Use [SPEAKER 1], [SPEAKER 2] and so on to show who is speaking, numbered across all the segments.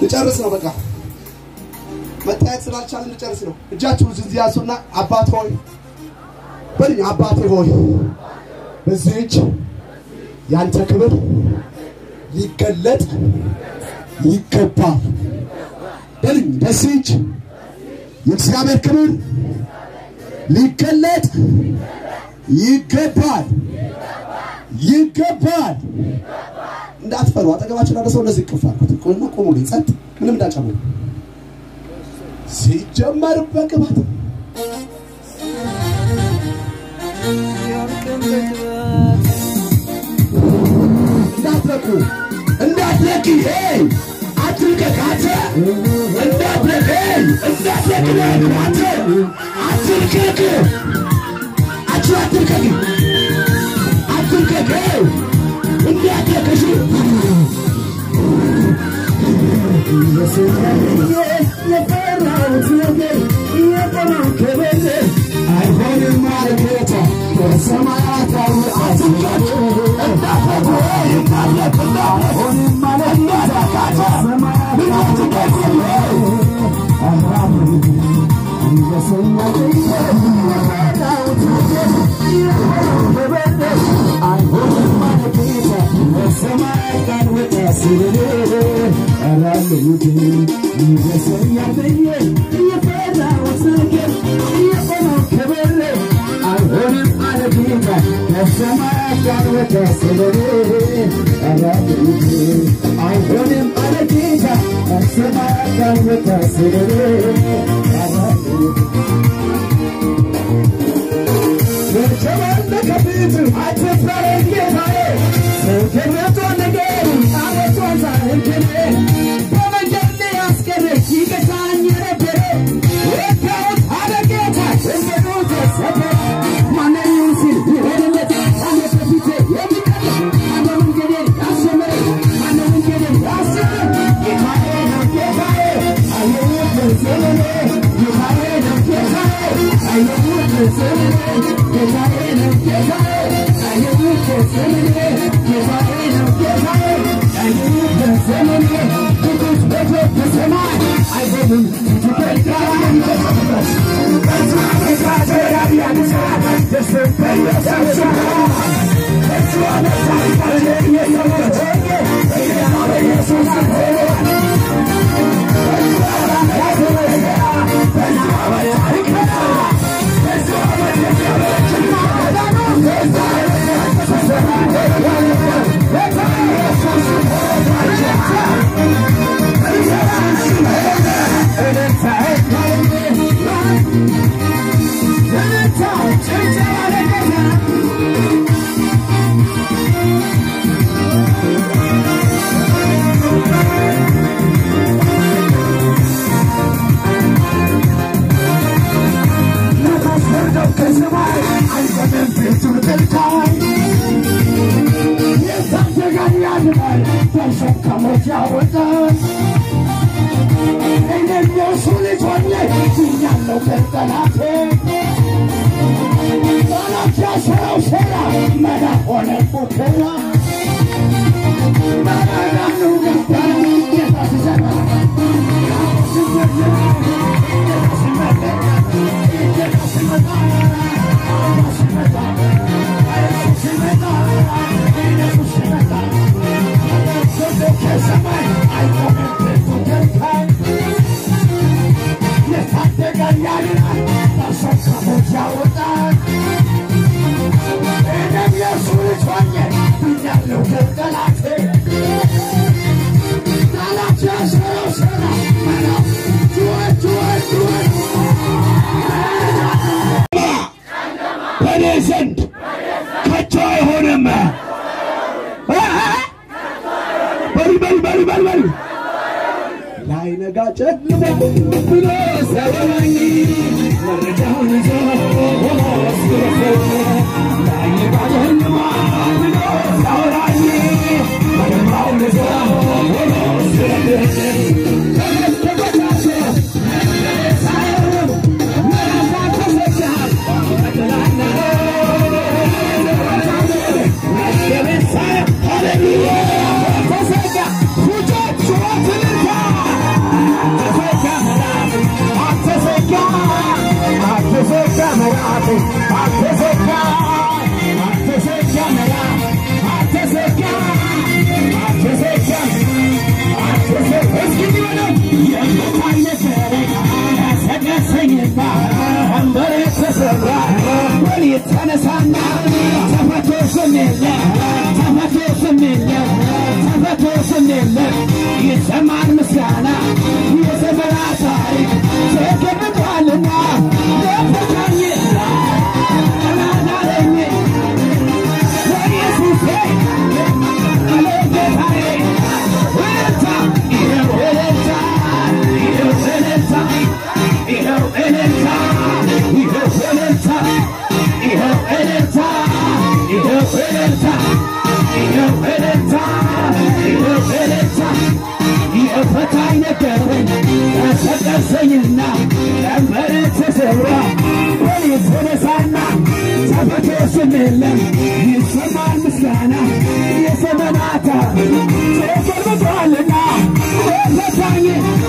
[SPEAKER 1] ልጨርስ ነው በቃ መታየት ስላልቻልን ልጨርስ ነው። እጃችሁ እዚህ ያዙና አባት ሆይ በልኝ። አባቴ ሆይ በዚህ እጅ ያንተ ክብር ሊገለጥ ይገባል በልኝ። በዚህ እጅ የእግዚአብሔር ክብር ሊገለጥ ይገባል ይገባል። እንዳትፈሩ። አጠገባችሁ ላለ ሰው እንደዚህ ይቅፍ አልኩት። ቁሙ ቁሙልኝ፣ ጸጥ፣ ምንም እንዳጨምሩ ሲጀመር በቅባት እንዳትለቁ እንዳትለቂ ሄይ አትልቀቅ አንተ እንዳትለቅ ሄይ እንዳትለቅ ነው አንተ አትልቀቅ አችሁ አትልቀቅ አትልቀቅ ሄይ እንዳትለቅ እሺ የፈራሁት ነገር የቆመው ከቤቴ አይሆንም ማለት ጌታ ከሰማያት አትልቀቅ እንዳትለቅ እንዳትለቅ አይሆንም ማለት ጌታ ከሰማያት አይሆንም አለ ጌታ ከሰማያት ካልወጣ ስለኔ የተባረከ ፊት አትፍራኝ ጌታዬ፣ ሰው ከመቶ ነገር አመቷን ዛህልክኔ በመንገድ ላይ ያስቀረች ይገታኝ የነበረ ወካውት አለ ጌታ እንደኑ ተሰበረ ማነው ሲል ይሆንለት አለ በፊቴ የሚቀር ማነው መንገዴን ያሰመረ ማነው መንገዴን ያሰመረ ጌታዬ ነው ጌታዬ አየሁት በዘመኔ ጌታዬ ነው ጌታዬ አየሁት በዘመኔ ጌታዬ ነው ጌታዬ አየሁት በዘመኔ ጌታዬ ነው ጌታዬ አየሁት በዘመኔ ቅዱስ ቤቶ በሰማይ አይሆንም ትበልጣለህ የሚበዛበት በዛ መሳቴ ያቢያንሳ ደስ በየሰሳ እሱ አመሳይታለ የሰዎች ሆኜ ኢየሱስ ወርደው ከሰማይ አይዘንም ቤቱን ከልካይ የታደገን ያድናል ተሸከሞት ያወጣል እኔም የእሱ ልጅ ሆኜ ድኛለሁ ከጠላቴ ጠላት ያሰረው ሴራ መና ሆነ ፉከራ መራራኑ ገባ ጌታ ሲሰራ በእኔ ዘንድ ከቶ አይሆንም። በል በል በል በል በል ላይነጋ ጨልሞ ብሎ ሰበረኝ መረጃውን ይዞ ሆኖ አስገረፈኝ። ላይነጋ ጨልሞ ብሎ ሰበረኝ መረጃውን ይዞ ሆኖ አስገረፈኝ። ተመልከቷቸው ሳይሆን ምዕራፍ ተዘጋ Hallelujah!
[SPEAKER 2] ተነሳና ተፈቶ ስም የለ ተፈቶ ስም የለ ተፈቶ ስም የለ ይሰማል ምስጋና የዘመና ታሪክ ተገብቷልና ለፈታኝ ተናዳለኝ በኢየሱሴ አለ ጌታዬ እልልታ ይኸው እልልታ ይኸው እልልታ ይኸው እልልታ ይኸው እልልታ ይኸው እልልታ ይኸው እልልታ ይኸው እልልታ ይኸው እልልታ ይኸው ፈታኝ ነገረኝ ቀሰቀሰኝና ቀንበር ተሰብራ በኔ ተነሳና ተፈቶ ስም የለም ይሰማል ምስጋና የዘመናታ ተገልብጧልና ፈታኝ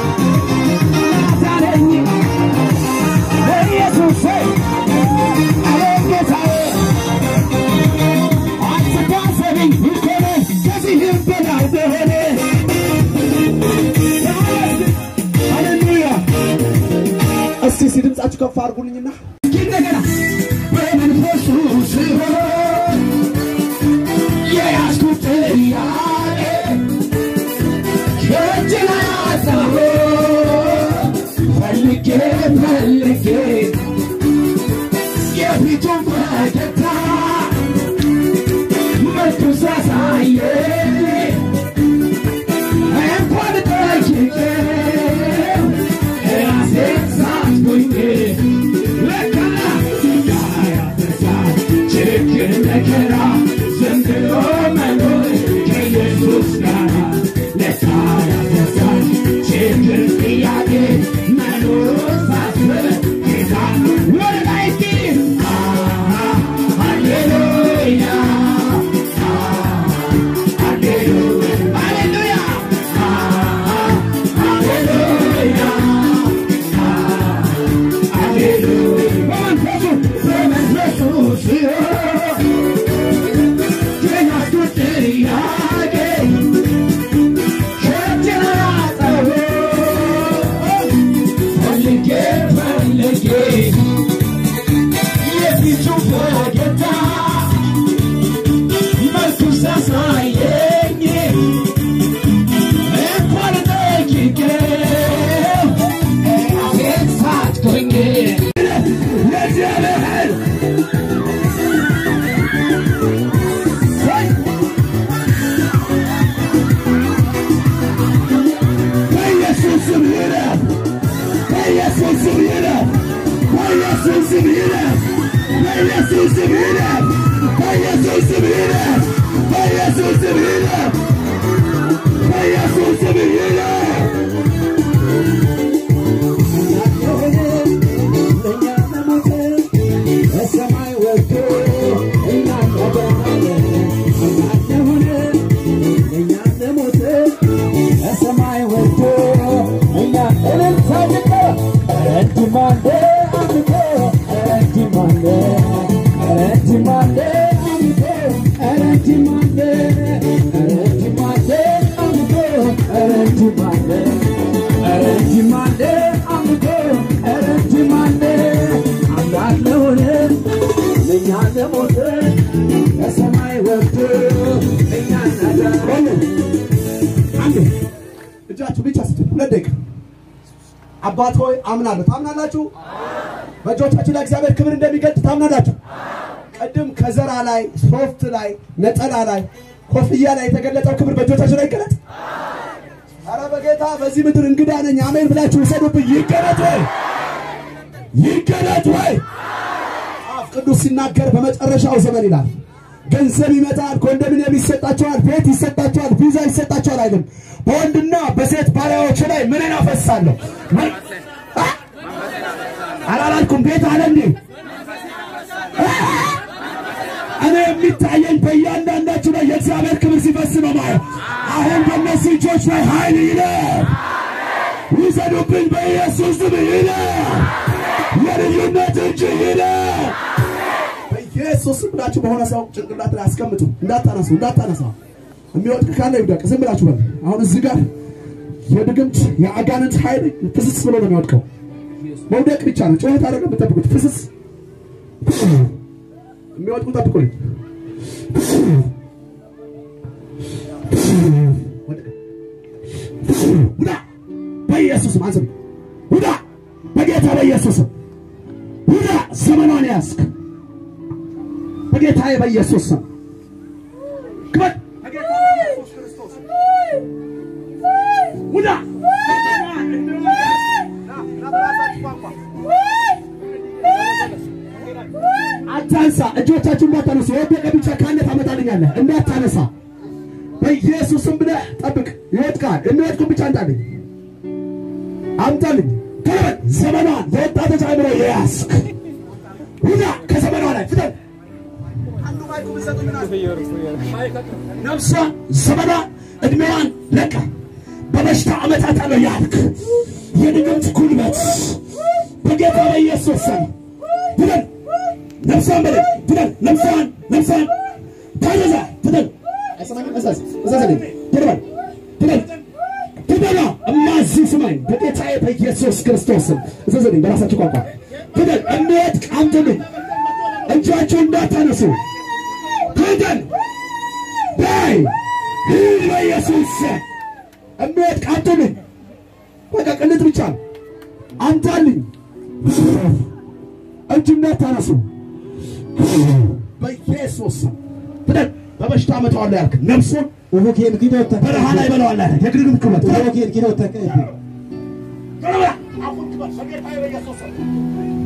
[SPEAKER 2] ናታለኝ በኢየሱስ አለ ጌታዬ አትታሰብኝ ይኮነ ከዚህም በላይ በሆነ ሃሌሉያ
[SPEAKER 1] እስቲ እስቲ ድምጻችሁ ከፍ አድርጉልኝና
[SPEAKER 2] እንደገና በመንፈሱ ስሆን የያዝኩት ጥያቄ ከእጅን አጣሁ ፈልጌ ፈልጌ የፊቱን ፈገግታ መልኩ ሳሳየኝ እንኳን ጠይቄው ራሴን ሳትኩኝ ለካ ያያፈሳል ችግር መከራ ዝም ብሎ መኖር ከኢየሱስ ጋር ለካ ያፈሳል ችግር ጥያቄ መኖር ሳስብ ጌታ ወደ ላይ እስኪ ሃሌሉያ ሃሌሉያ ሃሌሉያ ሳሳየኝ እንኳን ጠይቄው ራሴን ሳትኩኝ ለእግዚአብሔር በኢየሱስ ስም ይረፍ በኢየሱስ ስም ይረፍ በኢየሱስ ስም ይረፍ በኢየሱስ ስም ይረፍ በኢየሱስ ስም ይረፍ በኢየሱስ ስም ይረፍ በኢየሱስ ስም ይረፍ በሰማይ ወጥቶ እኛን ያዳነ አምላክ የሆነ ለእኛ ለሞተ በሰማይ ወጥቶ እኛ እልልታ ጭቀ ረጅማንደ አምልኮ ረጅማንደ ረጅማንደ አምልኮ ረጅማንደ ረጅማንደ አምልኮ ረጅማንደ ረጅማንደ አምልኮ ረጅማንደ አምላክ ለሆነ ለእኛ ለሞተ በሰማይ ወጥቶ እኛ ናዳነ
[SPEAKER 1] አንዴ እጃችሁ ብቻ ስጡ። ሁለት ደቂቃ። አባት ሆይ አምናለሁ። ታምናላችሁ? በእጆቻችሁ ላይ እግዚአብሔር ክብር እንደሚገልጥ ታምናላችሁ? ቅድም ከዘራ ላይ፣ ሶፍት ላይ፣ ነጠላ ላይ፣ ኮፍያ ላይ የተገለጠው ክብር በእጆቻችሁ ላይ ይገለጥ። ኧረ በጌታ በዚህ ምድር እንግዳ ነኝ አሜን ብላችሁ ውሰዱብኝ። ይገለጥ ወይ ይገለጥ ወይ? መጽሐፍ ቅዱስ ሲናገር በመጨረሻው ዘመን ይላል ገንዘብ ይመጣል፣ ኮንዶሚኒየም ይሰጣቸዋል፣ ቤት ይሰጣቸዋል፣ ቪዛ ይሰጣቸዋል አይልም። በወንድና በሴት ባሪያዎች ላይ ምንን አፈሳለሁ? ምን- አ? አላላልኩም? ቤት አለ እንዴ? አ? እኔ የሚታየኝ በእያንዳንዳችሁ ላይ የእግዚአብሔር ክብር ሲፈስ ነው ማለት። አሁን በእነሱ እጆች ላይ ኃይል ይለፍ፣ ውሰዱብኝ በኢየሱስ ስም ይለፍ፣ የልዩነት እጅ ይለፍ። በኢየሱስ ስም ብላችሁ በሆነ ሰው ጭንቅላት ላይ አስቀምጡ። እንዳታነሱ እንዳታነሳ። የሚወድቅ ካለ ይውደቅ። ዝም ብላችሁ በል። አሁን እዚህ ጋር የድግምት የአጋንንት ኃይል ፍስስ ብሎ ነው የሚወድቀው። መውደቅ ብቻ ነው። ጩኸት አደረገ የምጠብቁት ፍስስ የሚወድቁ ጠብቁልኝ። ወደቀ። ውዳ በኢየሱስ ስም አንስም ውዳ በጌታ በኢየሱስ ስም ውዳ ዘመኗን ያዝክ በጌታዬ በኢየሱስ ስም ክበድ በጌታ በኢየሱስ ክርስቶስ ስም ውዳ አታንሳ። እጆቻችሁ እንዳታነሱ። የወደቀ ብቻ ካለ ታመጣልኛለህ። እንዳታነሳ በኢየሱስም ብለህ ጠብቅ። ይወድቃል። የሚወድቁ ብቻ አንጣልኝ፣ አምጣልኝ። ከበል ዘመኗን የወጣቶች አእምሮ የያዝክ ውዳ ከዘመኗ ላይ ፍጠን። ነፍሷ ዘመኗን እድሜዋን ለቃ በበሽታ ዓመታት አለው ያልክ የድግምት ጉልበት በጌታ በኢየሱስ ስም ፍጠን። ነፍሷን በለ ፍጠን። ነፍሷን ነፍሷን ታዘዛ ፍጠን። አይሰማኝም? እዛዝ እዛዝልኝ ትድበል ፍጠን ፍጠና እማዚ ስማኝ በጌታዬ በኢየሱስ ክርስቶስ ስም እዘዝልኝ በራሳችሁ ቋንቋ ፍጠን። የሚወድቅ አምጡልኝ። እጃችሁ እንዳታነሱ ፍጠን። በይ ሂድ በኢየሱስ ስም የሚወድቅ አምጡልኝ። በቃ ቅንጥ ብቻ ነው። አምጣልኝ። እጅ እንዳታነሱ በኢየሱስ ስም ፍጠን። በበሽታ አመጣዋለሁ ያልክ ነፍሱን
[SPEAKER 2] ኡቡኬን ኪዶተ
[SPEAKER 1] በረሃ ላይ በለዋለህ ያልክ የግርግም ክበት
[SPEAKER 2] ኡቡኬን ኪዶተ ቀይብ
[SPEAKER 1] በረሃ አሁን ክበት በጌታዬ በኢየሱስ ስም